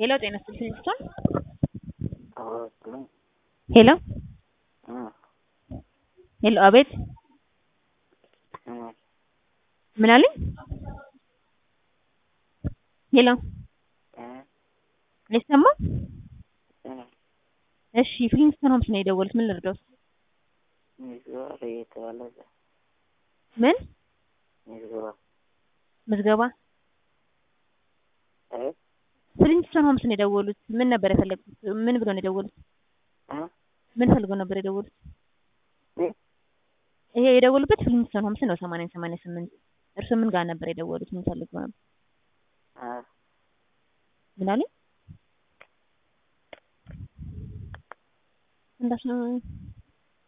ሄሎ ጤና ይስጥልኝ ስቶን አዎ ሄሎ እ ሄሎ አቤት እ ምን አለኝ? ሄሎ እ አይሰማም? እ እሺ ፍሊንስቶን ሆምስ ነው የደወሉት። ምን ልርዳዎት? ምዝገባ ለየተባለ ምን ምዝገባ ምዝገባ? እ ፍሊንስቶን ሆምስ ነው የደወሉት። ምን ነበር የፈለጉት? ምን ብሎ ነው የደወሉት? እ ምን ፈልገው ነበር የደወሉት? እ ይሄ የደወሉበት ፍሊንስቶን ሆምስ ነው 80 88 እርስዎ ምን ጋር ነበር የደወሉት? ምን ፈልገው ነበር? እ ምን አለኝ? እንዳስ